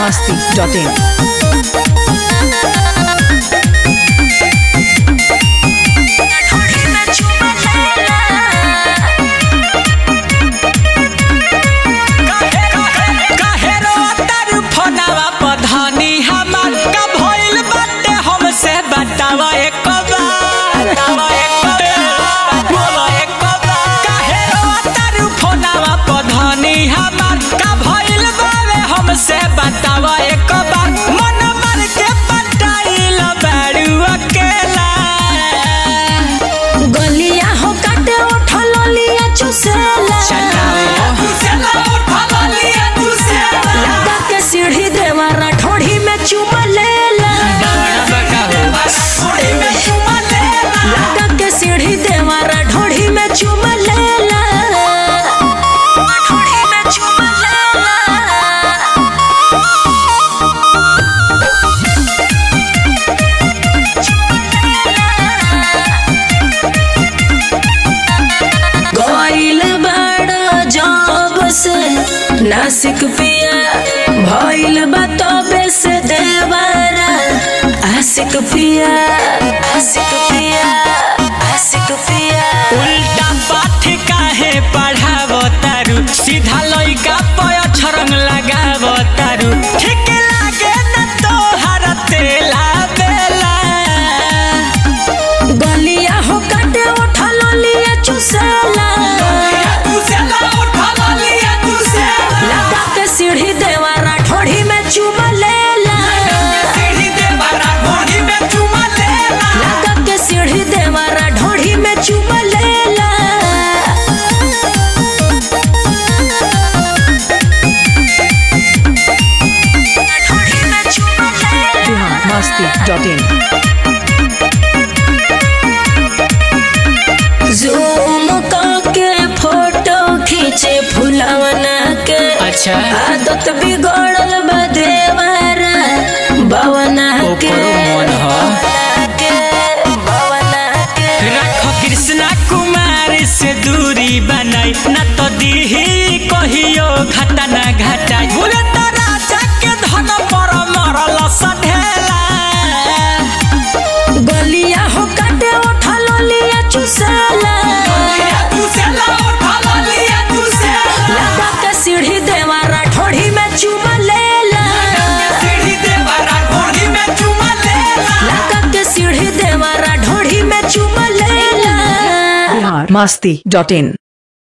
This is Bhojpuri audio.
masti.in. काहे रोतर फोनवा पर धनी हमार का भइल बाटे हमसे बतावा एक बार बतावा एक बार बोलो एक बार काहे रोतर फोनवा पर धनी हमार का भइल बावे हमसे बतावा एक बार मन मर के पटाइल बाड़ू अकेला गलिया हो काटे उठल लिया चुसेला चला उठा लिया तुसे लगा के सीढ़ी देवारा ठोड़ी में चुमा लेला लगा के सीढ़ी देवारा ढोड़ी में चुमा लेला ढोड़ी में चुमा लेला गइल बड़ा जब से नासिक पिया भइल बा तबे से देवारा आशिक पिया आशिक पिया आशिक पिया उल्टा पाठ काहे पढ़ाव तारू सीधा लइका पय छरंग लगाव तारू ठीक लागे न तोहर तेला बेला गलिया हो काटे उठल लिया चुसेला लगा के सीढ़ी देवारा ठोड़ी में चुमा लेला लगा के सीढ़ी देवारा ढोड़ी में चुमा लेला ढोड़ी में चुमा लेला Bihar masti.in. जूम करके फोटो खींचे फुलवना के अच्छा आदत बिगड़ल बा देवारा बवना के ओकरो मन ह। बवना के बवना के रख कृष्णा कुमार से दूरी बनाई न तो दीही कहियो घाटा ना घटाई बोले तो राजा के धन पर मरल सढेला गलिया हो काटे उठल लिया चुसेला लगा के सीढ़ी देवारा ठोड़ी में चुमा लेला लगा के सीढ़ी देवारा ढोड़ी में चुमा लेला Bihar masti.in.